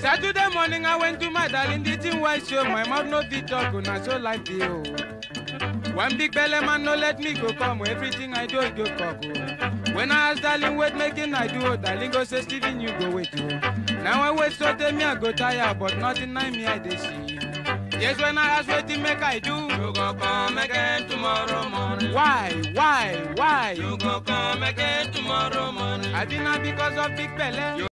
Saturday morning I went to my darling, the thing was show my mouth no fit talk, na so life dey oh. One big belly man no let me go come, everything I do I go cock oh. When I ask darling what making I do, oh, darling go say Stephen you go wait oh. Now I wait so tell me I go tire, but nothing I me I dey see. Yes, when I ask what make I do, You go come again tomorrow morning. why, why, why? You go come again tomorrow morning. I be not because of big belly.